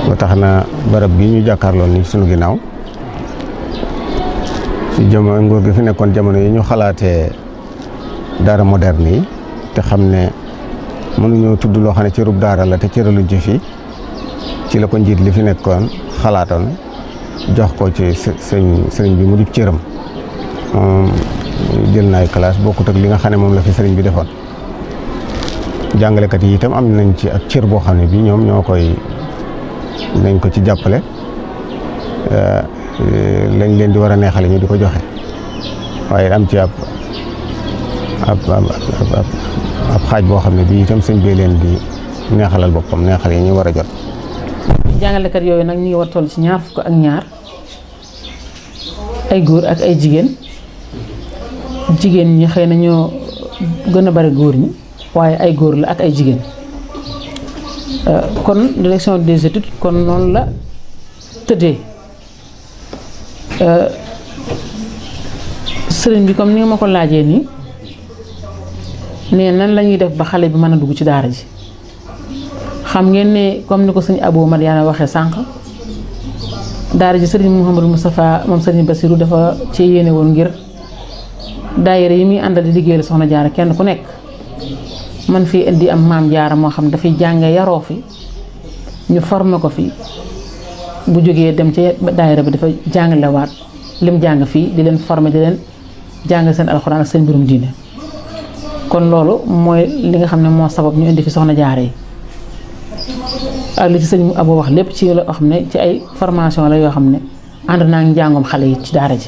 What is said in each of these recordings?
ba tax na barab bi ñu jàkkaarloon ni sunu ginnaaw ci jamono nguur gi fi nekkoon jamono yi ñu xalaatee daara moderne yi te xam ne mënuñoo tudd loo xam ne cërub daara la te cëraluñ ci fii ci la ko njiit li fi nekkoon xalaatoon jox ko ci sëñ sëriñ bi mu di cëram moom jël na ay classe bokkut ak li nga xam ne moom la fi sëriñ bi defoon jàngalekat yi itam am nañ ci ak cër boo xam ne bii ñoom ñoo koy nañ ko ci jàppale lañ leen di war a neexale ñu di ko joxe waaye am ci ab ab ab xaaj boo xam ne bii itam sëñ bee leen di neexalal boppam neexal yi ñu war a jot. jàngalekat yooyu nag ñu ngi war toll ci ñaar fukk ak ñaar ay góor ak ay jigéen jigéen ñi xëy na ñoo gën a bari góor ñi waaye ay góor la ak ay jigéen kon direction des études kon noonu la tëddee sëriñ bi comme ni nga ma ko laajee nii nee nan la ñuy def ba xale bi mën a dugg ci daara ji xam ngeen ne comme ni ko sëñ Abou Madiana waxee sànq daara ji sëriñ Mouhamadou Moustapha moom sëriñ Bassirou dafa ci yéene woon ngir daayira yi muy àndal di liggéeyal soxna jaara kenn ku nekk man fii indi am maam jaara moo xam dafay jànge yaroo fi ñu formé ko fi bu jógee dem ci daayira bi dafa jàngalewaat lim jàng fii di leen formé di leen jàng seen alxuraan ak seen mbirum diine kon loolu mooy li nga xam ne moo sabab ñu indi fi soxna jaara yi ak li ci sëñ Abo wax lépp ci loo xam ne ci ay formation la yoo xam ne ànd naa ngi njàngum xale yi ci daara ji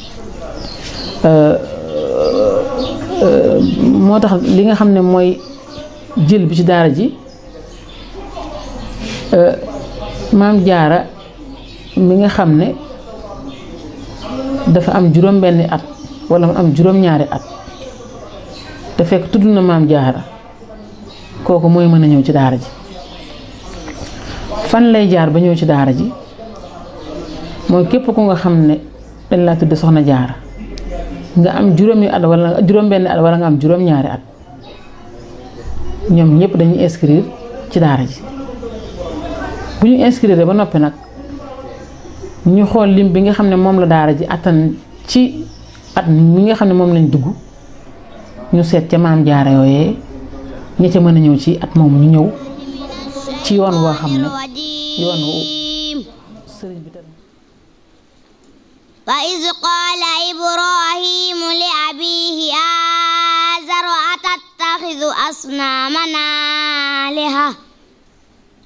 moo tax li nga xam ne mooy jël bi ci daara ji maam jaara mi nga xam ne dafa am juróom benni at wala mu am juróom ñaari at te fekk tudd na maam jaara kooku mooy mën a ñëw ci daara ji fan lay jaar ba ñëw ci daara ji mooy képp ku nga xam ne dañ laa tudd soxna jaara nga am juróomi at wala juróom benni at wala nga am juróom ñaari at ñoom ñëpp dañuy inscrire ci daara ji bu ñu inscrire ba noppi nag ñu xool lim bi nga xam ne moom la daara ji attan ci at mi nga xam ne moom lañ dugg ñu seet ca maam jaara yooyee ña ca mën a ñëw ci at moomu ñu ñëw ci yoon woo xam ne yoon wu sëriñ bi tamit وإذ قال إبراهيم لأبيه آزر أتتخذ أصنامنا آلهة